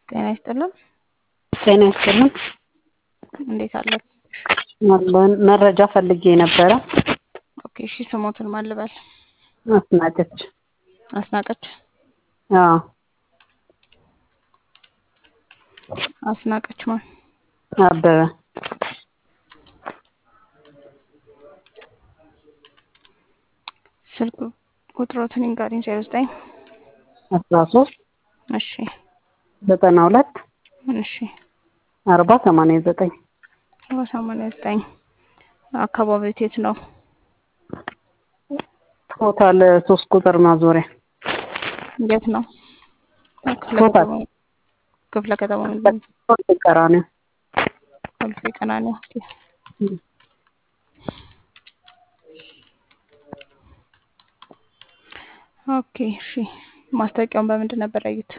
ጤና ይስጥልን። ጤና ይስጥልን። እንዴት አለ? አለን መረጃ ፈልጌ ነበረ። ኦኬ እሺ፣ ስሞትን ማን ልበል? አስናቀች። አስናቀች አዎ አስናቀች ማን? አበበ ስልክ ቁጥሮትን ይንገሪኝ። ዜሮ ዘጠኝ አስራ ሶስት እሺ ዘጠና ሁለት እሺ አርባ ሰማንያ ዘጠኝ አርባ ሰማንያ ዘጠኝ አካባቢው የት ነው? ቶታል ሶስት ቁጥር ማዞሪያ የት ነው? ክፍለ ቶታል ከተማ ክፍለ ከተማ ምንድን ነው? ሶስት ቀራኒዮ ኮልፌ ቀራኒዮ። ኦኬ እሺ። ማስታወቂያውን በምንድን ነበር ያዩት?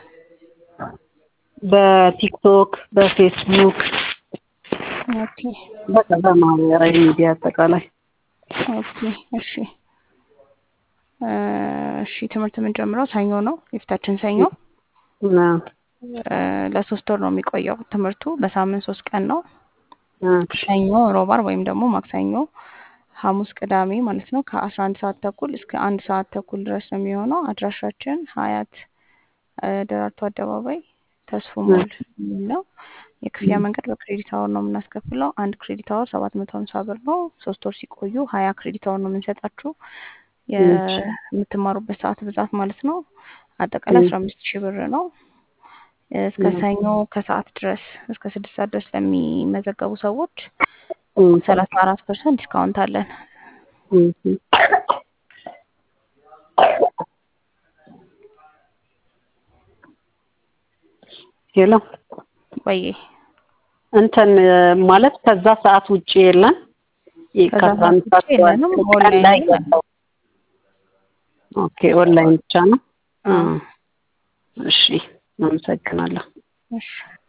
በቲክቶክ በፌስቡክ ኦኬ በቃ በማህበራዊ ሚዲያ አጠቃላይ ኦኬ እሺ እ እሺ ትምህርት የምንጀምረው ሰኞ ነው፣ የፊታችን ሰኞ እና እ ለሶስት ወር ነው የሚቆየው ትምህርቱ። በሳምንት ሶስት ቀን ነው። እ ሰኞ፣ ሮባር ወይም ደግሞ ማክሰኞ፣ ሐሙስ፣ ቅዳሜ ማለት ነው ከአስራ አንድ ሰዓት ተኩል እስከ አንድ ሰዓት ተኩል ድረስ ነው የሚሆነው። አድራሻችን ሀያት እ ደራርቱ አደባባይ ተስፎ ሞል የሚል ነው። የክፍያ መንገድ በክሬዲት አወር ነው የምናስከፍለው። አንድ ክሬዲት አወር ሰባት መቶ ሀምሳ ብር ነው። ሶስት ወር ሲቆዩ ሀያ ክሬዲት አወር ነው የምንሰጣችሁ የምትማሩበት ሰዓት ብዛት ማለት ነው። አጠቃላይ አስራ አምስት ሺህ ብር ነው። እስከ ሰኞ ከሰዓት ድረስ እስከ ስድስት ሰዓት ድረስ ለሚመዘገቡ ሰዎች ሰላሳ አራት ፐርሰንት ዲስካውንት አለን። ሄሎ ወይ እንትን ማለት ከዛ ሰዓት ውጭ የለን ከዛ ከአስራ አንድ ሰዓት ውጭ ሰዓት የለንም። ቀን ላይ ኦንላይን ያለው ኦኬ ኦንላይን ብቻ ነው። አዎ። እሺ አመሰግናለሁ። እሺ